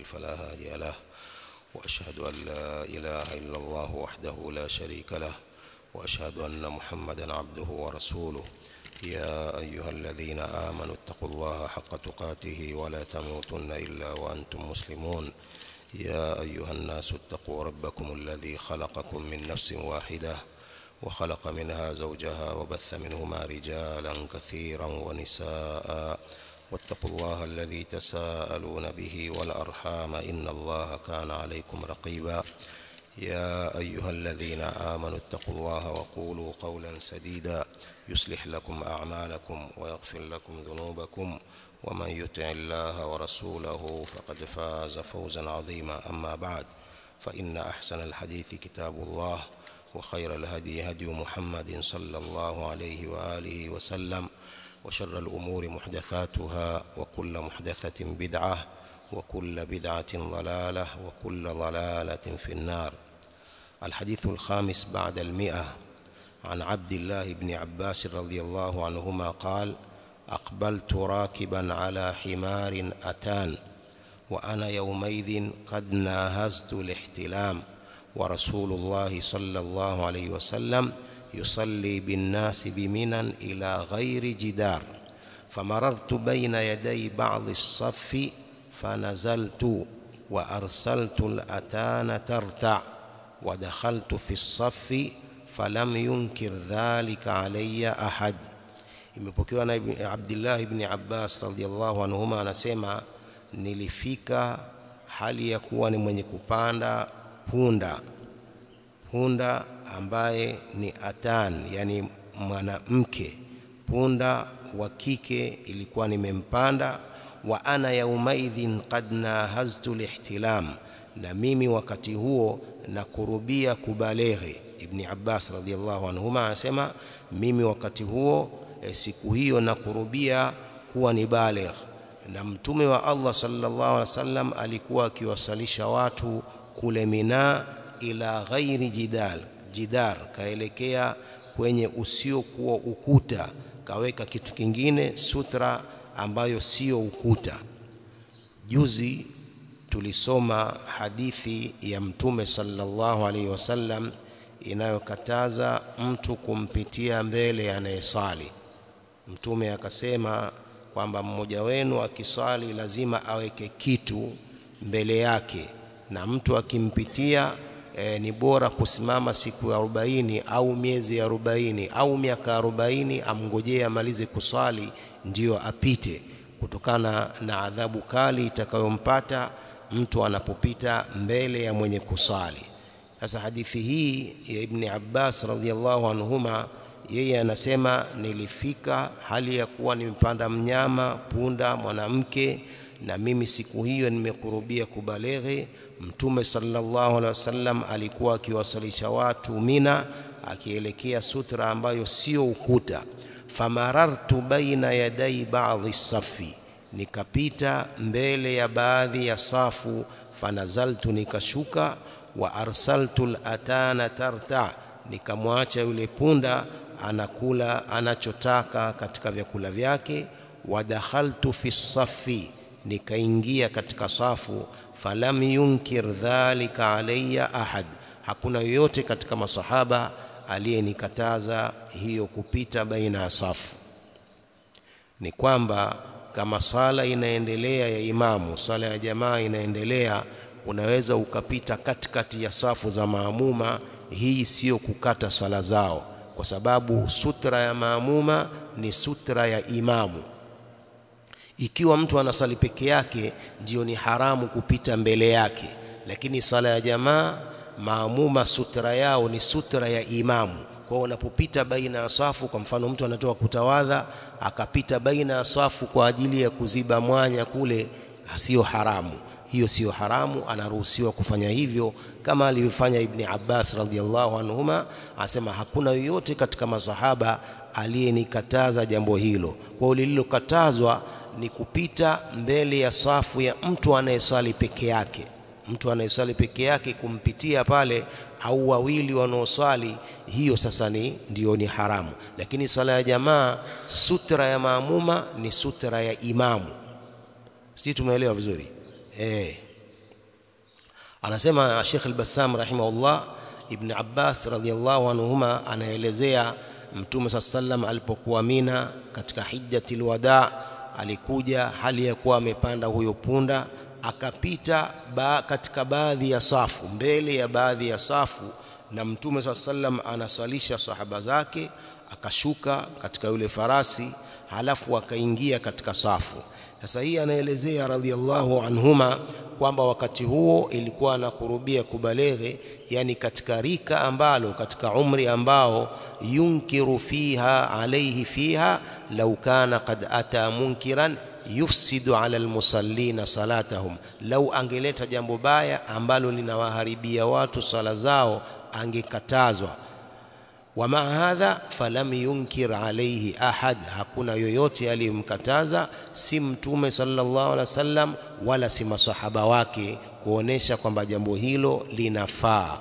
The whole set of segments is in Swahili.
يضلل فلا هادي له وأشهد أن لا إله إلا الله وحده لا شريك له وأشهد أن محمدا عبده ورسوله يا أيها الذين آمنوا اتقوا الله حق تقاته ولا تموتن إلا وأنتم مسلمون يا أيها الناس اتقوا ربكم الذي خلقكم من نفس واحدة وخلق منها زوجها وبث منهما رجالا كثيرا ونساء واتقوا الله الذي تساءلون به والأرحام إن الله كان عليكم رقيبا يا أيها الذين آمنوا اتقوا الله وقولوا قولا سديدا يصلح لكم أعمالكم ويغفر لكم ذنوبكم ومن يطع الله ورسوله فقد فاز فوزا عظيما أما بعد فإن أحسن الحديث كتاب الله وخير الهدي هدي محمد صلى الله عليه وآله وسلم وشر الأمور محدثاتها وكل محدثة بدعة وكل بدعة ضلالة وكل ضلالة في النار الحديث الخامس بعد المئة عن عبد الله بن عباس رضي الله عنهما قال أقبلت راكبا على حمار أتان وأنا يومئذ قد ناهزت الاحتلام ورسول الله صلى الله عليه وسلم يصلي بالناس بمنى إلى غير جدار فمررت بين يدي بعض الصف فنزلت وأرسلت الأتان ترتع ودخلت في الصف فلم ينكر ذلك علي أحد imepokewa na Abdullah ibn Abbas radhiallahu anhuma anasema nilifika hali ya kuwa ni mwenye kupanda punda punda ambaye ni atan yani mwanamke punda wa kike ilikuwa nimempanda wa ana yaumaidhin qad nahaztu lihtilam na mimi wakati huo na kurubia kubaleghe ibn Abbas radhiallahu anhuma anasema mimi wakati huo e, siku hiyo na kurubia kuwa ni baligh na mtume wa Allah sallallahu alaihi wasallam alikuwa akiwasalisha watu kule Mina ila ghairi jidal jidar kaelekea kwenye usiokuwa ukuta kaweka kitu kingine sutra ambayo sio ukuta juzi tulisoma hadithi ya mtume sallallahu alaihi wasallam inayokataza mtu kumpitia mbele anayesali mtume akasema kwamba mmoja wenu akiswali lazima aweke kitu mbele yake na mtu akimpitia e, ni bora kusimama siku ya arobaini au miezi ya arobaini au miaka arobaini amngojee amalize kuswali ndiyo apite kutokana na adhabu kali itakayompata mtu anapopita mbele ya mwenye kusali sasa hadithi hii ya Ibn Abbas radhiallahu anhuma yeye anasema nilifika hali ya kuwa nimepanda mnyama punda mwanamke na mimi siku hiyo nimekurubia kubaleghe mtume sallallahu alaihi wasallam alikuwa akiwasalisha watu Mina akielekea sutra ambayo sio ukuta famarartu baina yadai ba'dhi safi nikapita mbele ya baadhi ya safu fanazaltu nikashuka wa arsaltu al-atana tarta nikamwacha yule punda anakula anachotaka katika vyakula vyake wadakhaltu fi safi nikaingia katika safu falam yunkir dhalika alayya ahad hakuna yoyote katika masahaba aliyenikataza hiyo kupita baina ya safu ni kwamba kama sala inaendelea ya imamu sala ya jamaa inaendelea unaweza ukapita katikati ya safu za maamuma hii sio kukata sala zao kwa sababu sutra ya maamuma ni sutra ya imamu ikiwa mtu anasali peke yake ndiyo ni haramu kupita mbele yake lakini sala ya jamaa maamuma sutra yao ni sutra ya imamu kwa unapopita baina ya safu kwa mfano mtu anatoka kutawadha akapita baina ya safu kwa ajili ya kuziba mwanya kule sio haramu hiyo sio haramu anaruhusiwa kufanya hivyo kama alivyofanya Ibn Abbas radhiallahu anhuma asema hakuna yoyote katika masahaba aliyenikataza jambo hilo kwa lililokatazwa ni kupita mbele ya safu ya mtu anayeswali peke yake mtu anayeswali peke yake kumpitia pale au wawili wanaoswali hiyo sasa ni ndio ni haramu lakini sala ya jamaa sutra ya maamuma ni sutra ya imamu sisi tumeelewa vizuri eh anasema Sheikh al-Bassam rahimahullah Ibn Abbas radhiyallahu anhuma anaelezea Mtume صلى الله عليه alipokuwa Mina katika hijjatil wada alikuja hali ya kuwa amepanda huyo punda akapita ba, katika baadhi ya safu mbele ya baadhi ya safu na Mtume صلى الله عليه anaswalisha sahaba zake akashuka katika yule farasi halafu akaingia katika safu sasa hii anaelezea radhiallahu anhuma kwamba wakati huo ilikuwa anakurubia kubaleghe yani katika rika ambalo katika umri ambao yunkiru fiha alayhi fiha law kana qad ata munkiran yufsidu ala almusallina salatahum lau angeleta jambo baya ambalo linawaharibia watu sala zao angekatazwa wama hadha falam yunkir alayhi ahad hakuna yoyote aliyemkataza si mtume sallallahu alaihi wasallam wala si masahaba wake kuonesha kwamba jambo hilo linafaa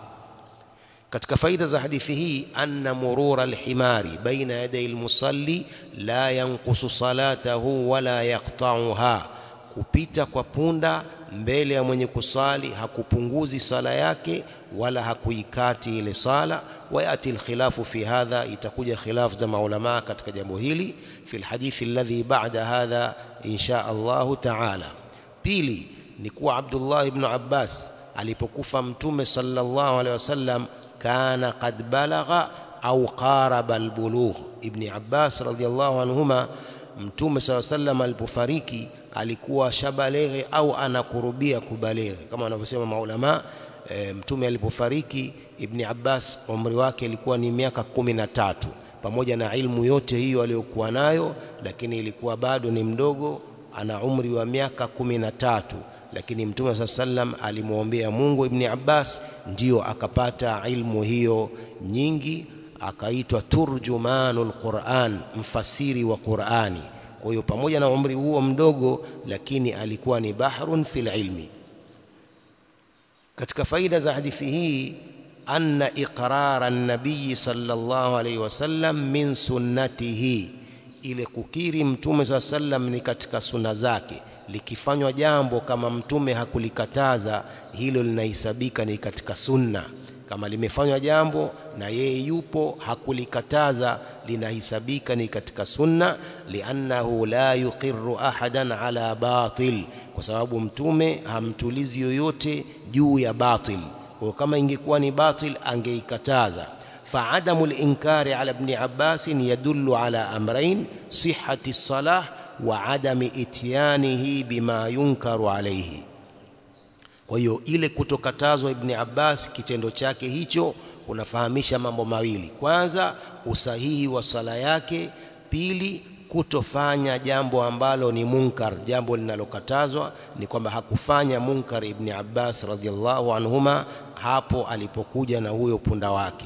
katika faida za hadithi hii anna murura alhimari baina yaday almusalli la yanqusu salatahu wala yaqta'uha kupita kwa punda mbele ya mwenye kusali hakupunguzi sala yake wala hakuikati ile sala وياتي الخلاف في هذا itakuja khilaf za maulama katika jambo hili fi alhadith alladhi ba'da hadha insha Allah ta'ala pili ni kuwa Abdullah ibn Abbas alipokufa mtume sallallahu alaihi wasallam kana qad balagha au qaraba albulugh ibn Abbas radhiyallahu anhuma mtume sallallahu alaihi wasallam alipofariki alikuwa shabaleghe au anakurubia kubaleghe kama wanavyosema maulama e, mtume alipofariki Ibni Abbas umri wake ilikuwa ni miaka kumi na tatu pamoja na ilmu yote hiyo aliyokuwa nayo lakini ilikuwa bado ni mdogo ana umri wa miaka kumi na tatu lakini mtume saa sallam alimwombea Mungu Ibni Abbas ndio akapata ilmu hiyo nyingi akaitwa turjumanul Quran mfasiri wa Qurani kwa hiyo pamoja na umri huo mdogo lakini alikuwa ni bahrun fil ilmi katika faida za hadithi hii anna iqrara an-nabiy sallallahu alayhi wasallam min sunnatihi ile kukiri mtume swalla sallam ni katika sunna zake likifanywa jambo kama mtume hakulikataza hilo linahesabika ni katika sunna kama limefanywa jambo na yeye yupo hakulikataza linahesabika ni katika sunna liannahu la yuqirru ahadan ala batil kwa sababu mtume hamtulizi yoyote juu ya batil kwa kama ingekuwa ni batil angeikataza فعدم الإنكار على ابن عباس يدل على أمرين صحة الصلاة وعدم إتيانه بما ينكر عليه kwa hiyo ile kutokatazwa ibn Abbas kitendo chake hicho unafahamisha mambo mawili kwanza usahihi wa sala yake pili kutofanya jambo ambalo ni munkar jambo linalokatazwa ni kwamba hakufanya munkar ibn Abbas radhiallahu anhuma hapo alipokuja na huyo punda wake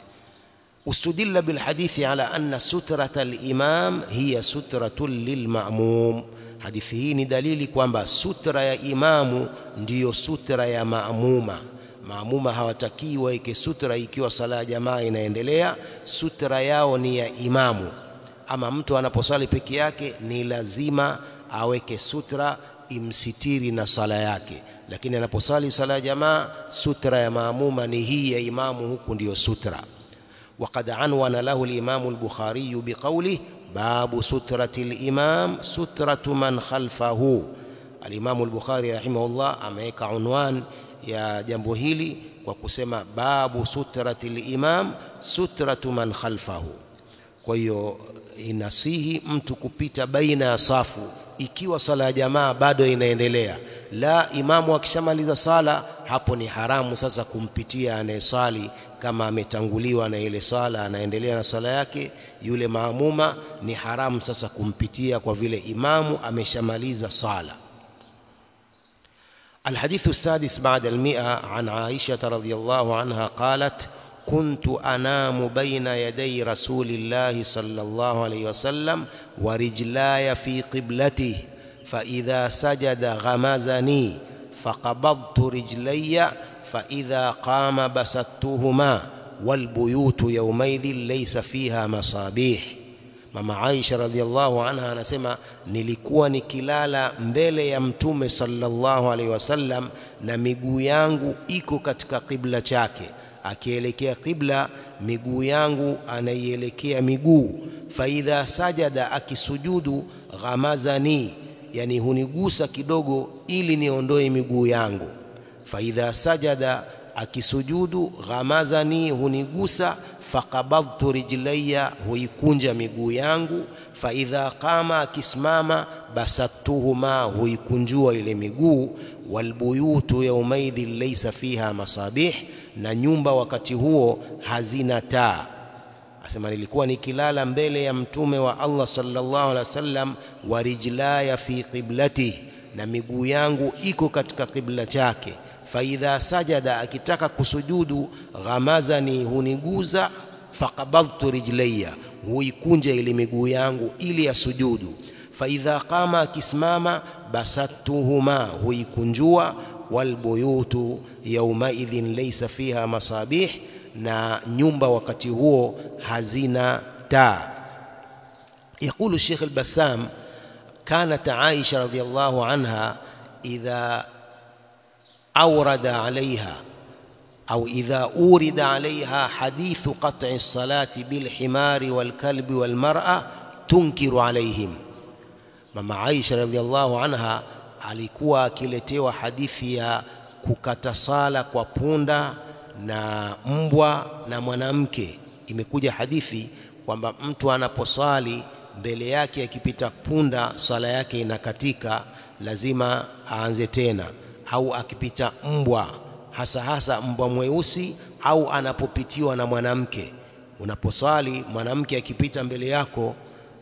استدل بالحديث على أن سترة الإمام هي سترة للمأموم hadithi hii ni dalili kwamba sutra ya imamu ndiyo sutra ya maamuma maamuma hawatakii waike sutra ikiwa sala ya jamaa inaendelea sutra yao ni ya imamu ama mtu anaposali peke yake ni lazima aweke sutra imsitiri na sala yake lakini anaposali sala ya jamaa sutra ya maamuma ni hii ya imamu huku ndiyo sutra وقد عنون له الإمام البخاري بقوله باب سترة الإمام سترة من خلفه الإمام البخاري رحمه الله أميك عنوان يا جنبه هيلي وكسما باب سترة الإمام سترة من خلفه kwa hiyo inasihi mtu kupita baina ya safu ikiwa sala ya jamaa bado inaendelea la imamu akishamaliza sala hapo ni haramu sasa kumpitia anayesali kama ametanguliwa na ile sala anaendelea na sala yake yule maamuma ni haramu sasa kumpitia kwa vile imamu ameshamaliza sala الحديث السادس بعد المئة عن عائشة رضي الله عنها قالت كنت أنام بين يدي رسول الله صلى الله عليه وسلم ورجلاي في قبلته فإذا سجد غمزني فقبضت رجلي فإذا قام بسطتهما والبيوت يومئذ ليس فيها مصابيح mama Aisha radhiallahu anha anasema nilikuwa nikilala mbele ya mtume sallallahu alaihi wasallam na miguu yangu iko katika kibla chake akielekea kibla miguu yangu anaielekea miguu faidha sajada akisujudu ghamazani yani hunigusa kidogo ili niondoe miguu yangu faidha sajada akisujudu ghamazani hunigusa faqabadtu rijlayya huikunja miguu yangu faidha qama akisimama basattuhuma huikunjua ile miguu walbuyutu yaumaidhin laysa fiha masabih na nyumba wakati huo hazina taa asema nilikuwa nikilala mbele ya mtume wa Allah sallallahu alaihi wasallam wa rijlaya fi qiblati na miguu yangu iko katika kibla chake faidha sajada akitaka kusujudu ghamazani huniguza faqabadtu rijlayya huikunja ile miguu yangu ili asujudu faidha qama akisimama basattuhuma huikunjua walbuyutu yaumaidhin laysa fiha masabih na nyumba wakati huo hazina taa يقول الشيخ البسام كانت عائشة رضي الله عنها إذا أورد عليها أو إذا أورد عليها حديث قطع الصلاة بالحمار والكلب والمرأة تنكر عليهم ماما عائشة رضي الله عنها alikuwa akiletewa hadithi ya kukata sala kwa punda na mbwa na mwanamke imekuja hadithi kwamba mtu anaposwali mbele yake akipita punda swala yake inakatika lazima aanze tena au akipita mbwa hasa hasa mbwa mweusi au anapopitiwa na mwanamke unaposwali mwanamke akipita mbele yako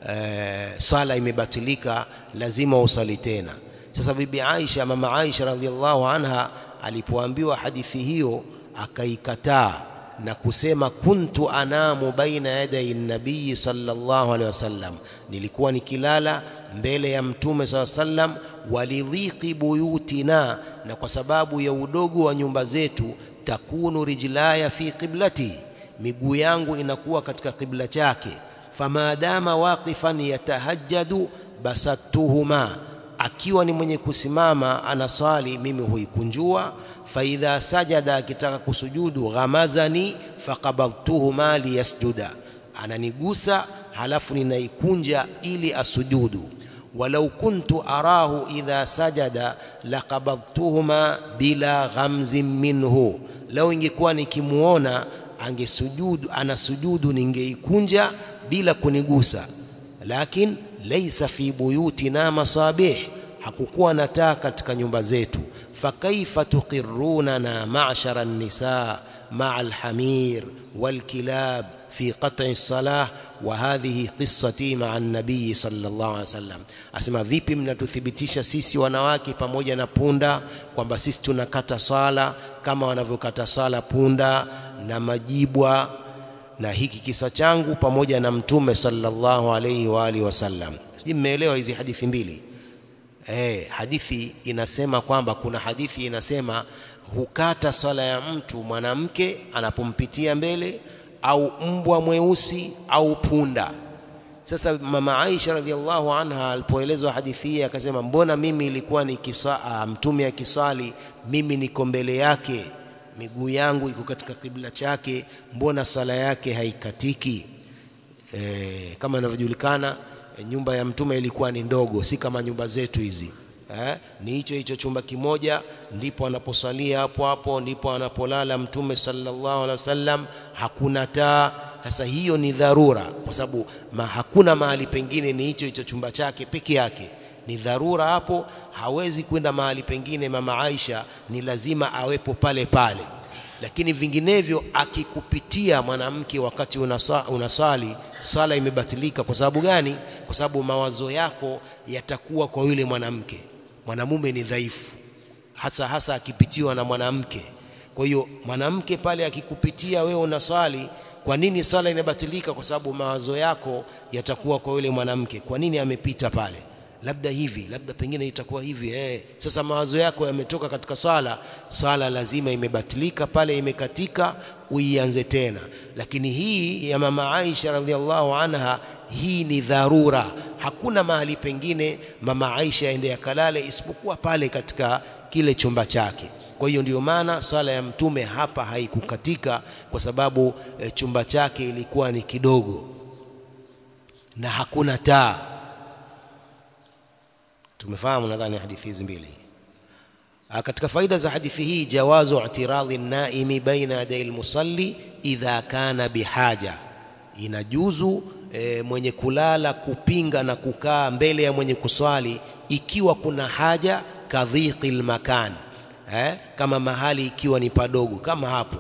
e, swala imebatilika lazima usali tena sasa bibi Aisha mama Aisha radhiallahu anha alipoambiwa hadithi hiyo akaikataa na kusema kuntu anamu baina yaday nabii sallallahu alaihi wasallam nilikuwa nikilala mbele ya mtume sallallahu alaihi wasallam walidhiqi buyutina na kwa sababu ya udogo wa nyumba zetu takunu rijlaya fi qiblati miguu yangu inakuwa katika kibla chake famadama waqifan yatahajjadu basattuhuma akiwa ni mwenye kusimama anasali mimi huikunjua faidha sajada akitaka kusujudu ghamazani faqabadtuhuma liyasjuda ananigusa halafu ninaikunja ili asujudu walau kuntu arahu idha sajada laqabadtuhuma bila ghamzin minhu lau ingekuwa nikimuona angesujudu anasujudu ningeikunja bila kunigusa lakin laysa fi buyutina masabih hakukuwa na taa katika nyumba zetu fakaifa tuqirrunana ma'shara an-nisaa ma'a al-hamir wal-kilab fi qat'i as-salah wa hadhihi qissati ma'a an-nabiy sallallahu alaihi wasallam asema vipi mnatuthibitisha sisi wanawake pamoja na punda kwamba sisi tunakata sala kama wanavyokata sala punda na majibwa na hiki kisa changu pamoja na mtume sallallahu alaihi wa alihi wasallam sijui mmeelewa hizi hadithi mbili eh hadithi inasema kwamba kuna hadithi inasema hukata swala ya mtu mwanamke anapompitia mbele au mbwa mweusi au punda sasa mama Aisha radhiallahu anha alipoelezwa hadithi hii akasema mbona mimi ilikuwa ni kisa mtume akiswali mimi niko mbele yake miguu yangu iko katika kibla chake mbona sala yake haikatiki e, kama inavyojulikana e, nyumba ya mtume ilikuwa ni ndogo si kama nyumba zetu hizi eh, ni hicho hicho chumba kimoja ndipo anaposalia hapo hapo ndipo anapolala mtume sallallahu alaihi wasallam hakuna taa sasa hiyo ni dharura kwa sababu ma, hakuna mahali pengine ni hicho hicho chumba chake peke yake ni dharura hapo hawezi kwenda mahali pengine mama Aisha ni lazima awepo pale pale lakini vinginevyo akikupitia mwanamke wakati unasa, unasali sala imebatilika kwa sababu gani kwa sababu mawazo yako yatakuwa kwa yule mwanamke mwanamume ni dhaifu hasa hasa akipitiwa na mwanamke kwa hiyo mwanamke pale akikupitia wewe unaswali kwa nini sala inabatilika kwa sababu mawazo yako yatakuwa kwa yule mwanamke kwa nini amepita pale labda hivi labda pengine itakuwa hivi eh sasa mawazo yako yametoka katika swala swala lazima imebatilika pale imekatika uianze tena lakini hii ya mama Aisha radhiallahu anha hii ni dharura hakuna mahali pengine mama Aisha aende akalale isipokuwa pale katika kile chumba chake kwa hiyo ndio maana sala ya mtume hapa haikukatika kwa sababu e, chumba chake ilikuwa ni kidogo na hakuna taa tumefahamu nadhani hadithi hizi mbili katika faida za hadithi hii jawazu i'tiradhi naimi baina yaday almusalli idha kana bihaja inajuzu e, mwenye kulala kupinga na kukaa mbele ya mwenye kuswali ikiwa kuna haja kadhiqi makan eh, kama mahali ikiwa ni padogo kama hapo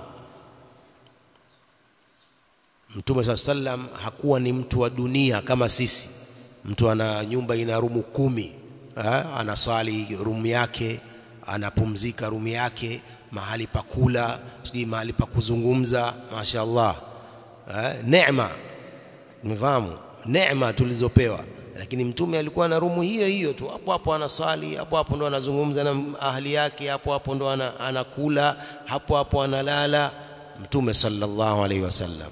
Mtume saa sallam hakuwa ni mtu wa dunia kama sisi mtu ana nyumba ina rumu kumi eh, anaswali rumu yake anapumzika rumu yake mahali pa kula sijui mahali pa kuzungumza mashaallah eh, neema umefahamu neema tulizopewa lakini mtume alikuwa na rumu hiyo hiyo tu hapo hapo anaswali hapo hapo ndo anazungumza na ahli yake hapo hapo ndo anakula hapo hapo analala mtume sallallahu alaihi wasallam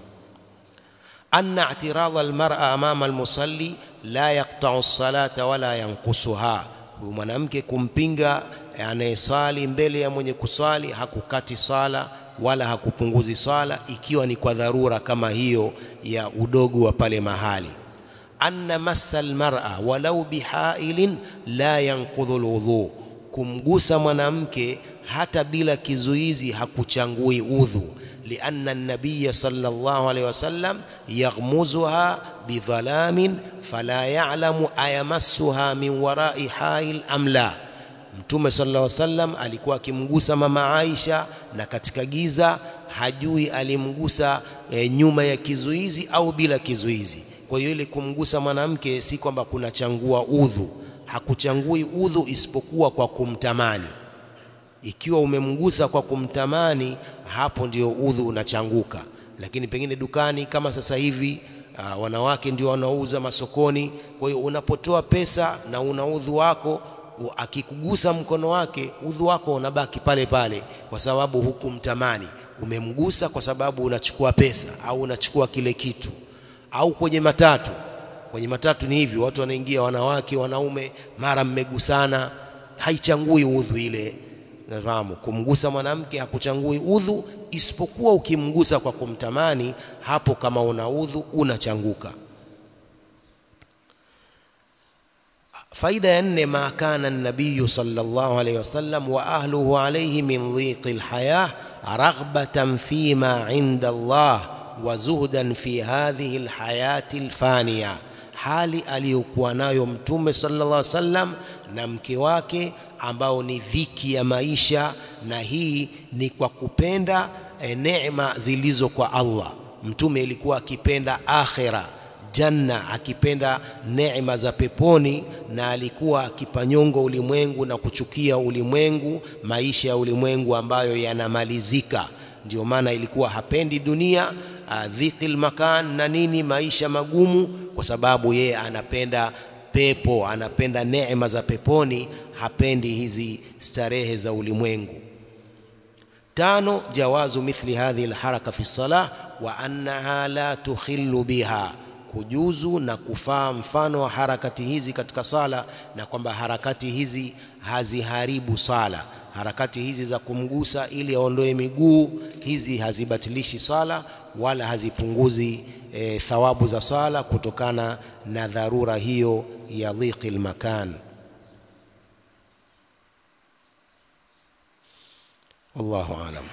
anna i'tirad almar'a amama almusalli la yaqta'u as-salata wala yanqusuha huyu mwanamke kumpinga anayesali mbele ya mwenye kuswali hakukati sala wala hakupunguzi swala ikiwa ni kwa dharura kama hiyo ya udogo wa pale mahali anna massa almar'a walau bihailin la yanqudhu alwudhu kumgusa mwanamke hata bila kizuizi hakuchangui udhu لأن النبي صلى الله عليه وسلم يغمزها بظلام فلا يعلم أيمسها من وراء حائل أم لا Mtume sallallahu alaihi wasallam alikuwa akimgusa mama Aisha na katika giza hajui alimgusa e, nyuma ya kizuizi au bila kizuizi. Kwa hiyo ile kumgusa mwanamke si kwamba kunachangua udhu, hakuchangui udhu isipokuwa kwa kumtamani. Ikiwa umemgusa kwa kumtamani, hapo ndio udhu unachanguka. Lakini pengine dukani kama sasa hivi uh, wanawake ndio wanauza masokoni. Kwa hiyo unapotoa pesa na una udhu wako akikugusa mkono wake udhu wako unabaki pale pale kwa sababu hukumtamani umemgusa kwa sababu unachukua pesa au unachukua kile kitu au kwenye matatu kwenye matatu ni hivyo watu wanaingia wanawake wanaume mara mmegusana haichangui udhu ile nafahamu kumgusa mwanamke hakuchangui udhu isipokuwa ukimgusa kwa kumtamani hapo kama una udhu unachanguka faida ya nne ma kana nabiyu sallallahu alayhi wasallam wa ahluhu alayhi min dhiqi alhayah raghbatan fima inda Allah wa zuhdan fi hadhihi alhayati alfaniya hali aliyokuwa nayo mtume sallallahu alayhi wasallam na mke wake ambao ni dhiki ya maisha na hii ni kwa kupenda e, neema zilizo kwa Allah mtume ilikuwa akipenda akhira janna akipenda neema za peponi na alikuwa akipanyongo ulimwengu na kuchukia ulimwengu maisha ya ulimwengu ambayo yanamalizika ndio maana ilikuwa hapendi dunia dhikil makan na nini maisha magumu kwa sababu yeye anapenda pepo anapenda neema za peponi hapendi hizi starehe za ulimwengu tano jawazu mithli hadhihi alharaka fi salah wa annaha la tukhillu biha kujuzu na kufaa mfano wa harakati hizi katika sala na kwamba harakati hizi haziharibu sala harakati hizi za kumgusa ili aondoe miguu hizi hazibatilishi sala wala hazipunguzi e, thawabu za sala kutokana na dharura hiyo ya dhiqi makan wallahu alam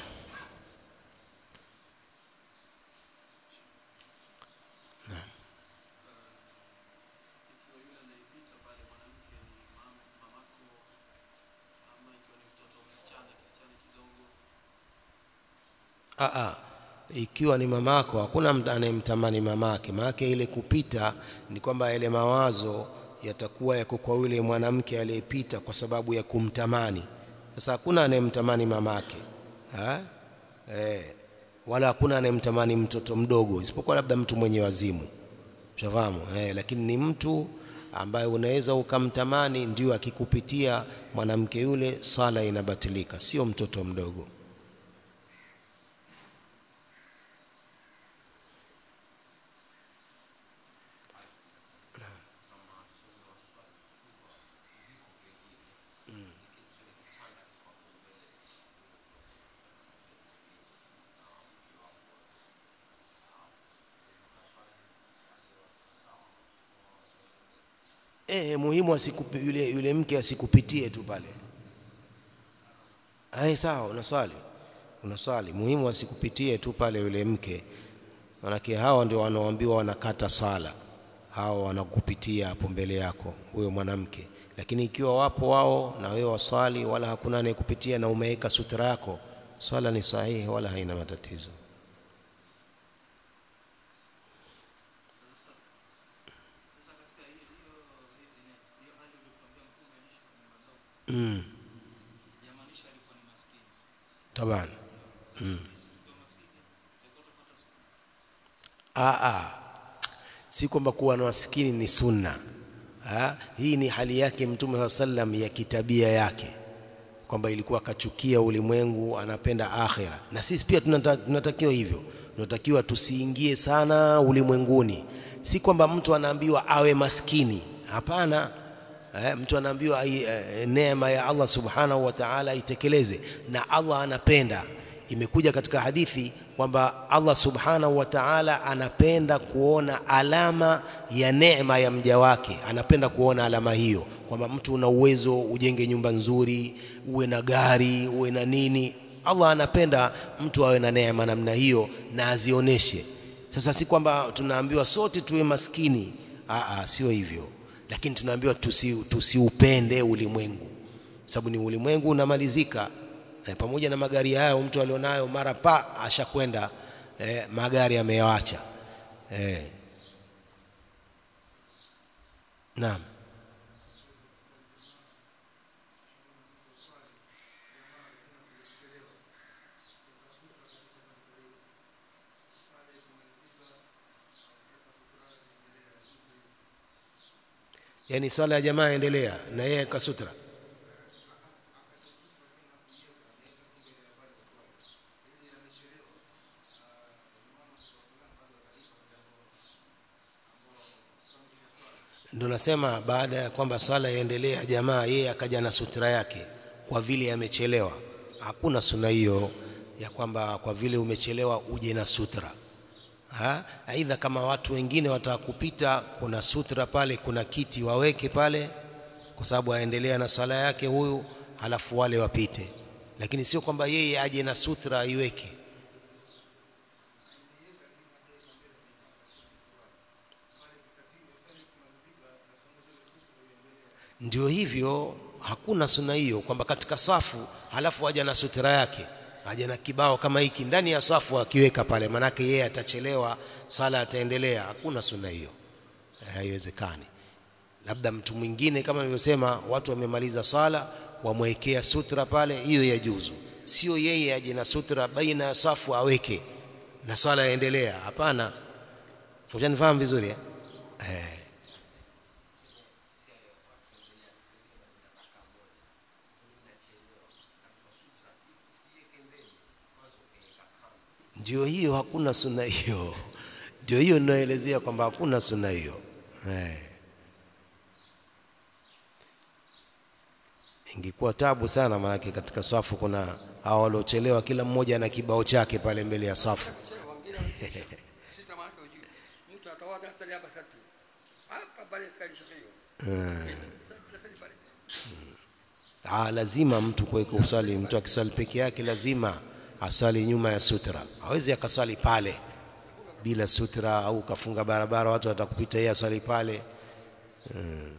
Aa, ikiwa ni mamako hakuna mtu anayemtamani mamake maake ile kupita ni kwamba yale mawazo yatakuwa yako kwa yule mwanamke aliyepita kwa sababu ya kumtamani sasa hakuna anayemtamani mamake ha? Eh, wala hakuna anayemtamani mtoto mdogo isipokuwa labda mtu mwenye wazimu ushafahamu eh, lakini ni mtu ambaye unaweza ukamtamani ndio akikupitia mwanamke yule sala inabatilika sio mtoto mdogo eh muhimu asikupi yule yule mke asikupitie tu pale ai sawa unaswali unaswali muhimu asikupitie tu pale yule mke manake hao ndio wanaoambiwa wanakata sala hao wanakupitia hapo mbele yako huyo mwanamke lakini ikiwa wapo wao na wewe waswali wala hakuna anayekupitia na umeweka sutra yako swala ni sahihi wala haina matatizo mm. taban mm. Aa, si kwamba kuwa na maskini ni sunna ha? Hii ni hali yake Mtume saa sallam ya kitabia yake kwamba ilikuwa akachukia ulimwengu, anapenda akhira, na sisi pia tunata, tunatakiwa hivyo, tunatakiwa tusiingie sana ulimwenguni. Si kwamba mtu anaambiwa awe maskini, hapana. Eh, mtu anaambiwa eh, neema ya Allah subhanahu wa ta'ala itekeleze, na Allah anapenda imekuja katika hadithi kwamba Allah subhanahu wa ta'ala anapenda kuona alama ya neema ya mja wake, anapenda kuona alama hiyo, kwamba mtu una uwezo ujenge nyumba nzuri, uwe na gari, uwe na nini. Allah anapenda mtu awe na neema namna hiyo na azioneshe. Sasa si kwamba tunaambiwa sote tuwe maskini, aa, sio hivyo, lakini tunaambiwa tusi, tusiupende ulimwengu, sababu ni ulimwengu unamalizika eh, pamoja na magari hayo mtu alionayo mara pa ashakwenda eh, magari ameyawacha eh. Naam. Yaani swala ya jamaa endelea na yeye kasutra Ndio nasema baada ya kwamba swala iendelea, jamaa yeye akaja na sutra yake kwa vile amechelewa. Hakuna suna hiyo ya kwamba kwa vile umechelewa uje na sutra. Ha? Aidha kama watu wengine watakupita, kuna sutra pale, kuna kiti waweke pale, kwa sababu aendelea na sala yake huyu, halafu wale wapite, lakini sio kwamba yeye aje na sutra aiweke. Ndio hivyo, hakuna suna hiyo kwamba katika safu halafu aja na sutra yake, aja na kibao kama hiki ndani ya safu akiweka pale, manake yeye atachelewa, sala ataendelea. Hakuna suna hiyo, haiwezekani. Labda mtu mwingine kama nilivyosema, watu wamemaliza sala, wamwekea sutra pale, hiyo yajuzu. Sio yeye aje na sutra baina ya safu aweke na sala yaendelea. Hapana, unanifahamu vizuri eh? Eh. Ndio hiyo, hakuna suna hiyo. Ndio hiyo ninaelezea kwamba hakuna suna hiyo eh. Ingekuwa tabu sana, maanake katika safu kuna hao waliochelewa, kila mmoja ana kibao chake pale mbele ya safu Ah, lazima mtu kuweka usali. Mtu akiswali peke yake lazima aswali nyuma ya sutra, hawezi akaswali pale bila sutra, au kafunga barabara watu watakupita, yeye aswali pale hmm.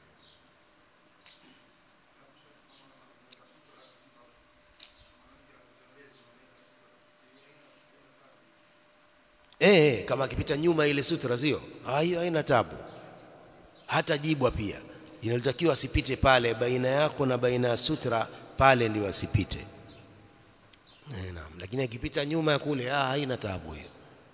Eh, kama akipita nyuma ile sutra sio hiyo, haina tabu, hata jibwa pia inatakiwa asipite pale, baina yako na baina ya sutra pale ndio asipite. Naam, lakini akipita nyuma ya kule ah, haina taabu hiyo.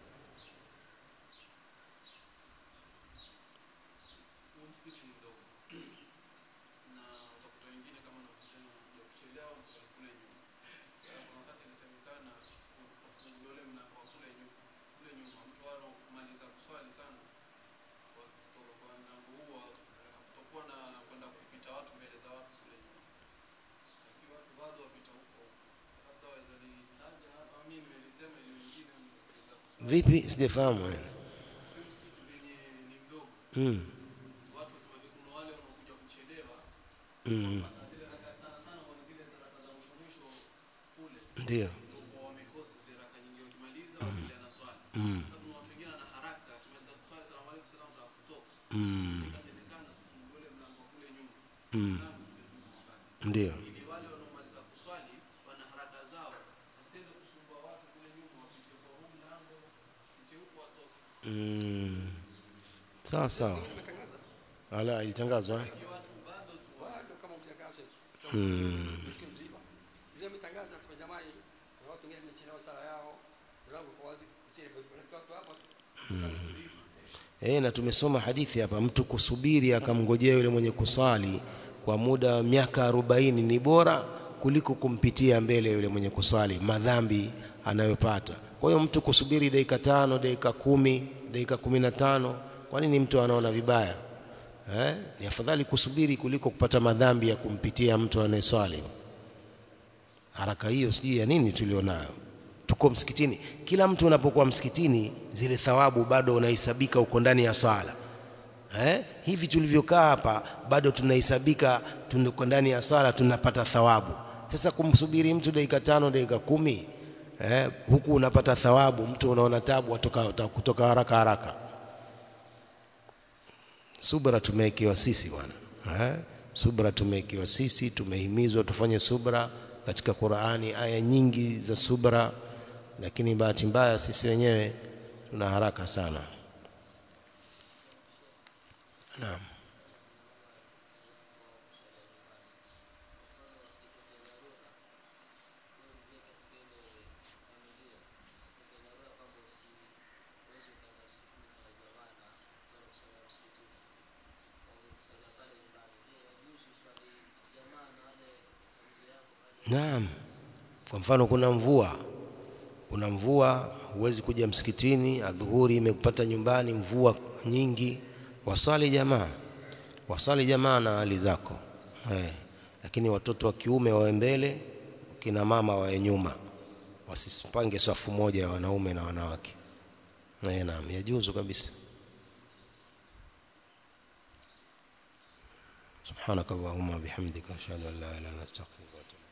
Vipi? Sijafahamu wewe. Mm. mm. ndio mm. mm. mm. ndio mm. sawa sawa ala ilitangazwa eh? bado kama mtangazo mm. msikiti mzima zile mitangazo nasema jamani kuna watu wengine wamechelewa sala yao mlango kwa wazi kutia kwa watu hapa Eh, na tumesoma hadithi hapa, mtu kusubiri akamngojea yule mwenye kuswali kwa muda wa miaka arobaini ni bora kuliko kumpitia mbele yule mwenye kuswali madhambi anayopata. Kwa hiyo mtu kusubiri dakika tano, dakika kumi, dakika kumi na tano, kwa nini mtu anaona vibaya? Eh, ni afadhali kusubiri kuliko kupata madhambi ya kumpitia mtu anayeswali. Haraka hiyo sijui ya nini tulionayo tuko msikitini. Kila mtu unapokuwa msikitini, zile thawabu bado unahesabika uko ndani ya swala eh? Hivi tulivyokaa hapa bado tunahesabika tuko ndani ya swala, tunapata thawabu. Sasa kumsubiri mtu dakika tano, dakika kumi eh? Huku unapata thawabu, mtu unaona tabu kutoka, kutoka haraka haraka. Subra tumewekewa sisi bwana eh? Subra tumewekewa sisi, tumehimizwa tufanye subra katika Qur'ani, aya nyingi za subra lakini bahati mbaya sisi wenyewe tuna haraka sana. Naam. Naam. Kwa mfano kuna mvua kuna mvua, huwezi kuja msikitini, adhuhuri imekupata nyumbani, mvua nyingi, wasali jamaa, wasali jamaa na hali zako eh. Lakini watoto wa kiume wawe mbele, kina mama wawe nyuma, wasipange safu moja ya wanaume na wanawake. Eh, naam, yajuzu kabisa. سبحانك اللهم وبحمدك أشهد أن لا إله إلا أنت أستغفرك وأتوب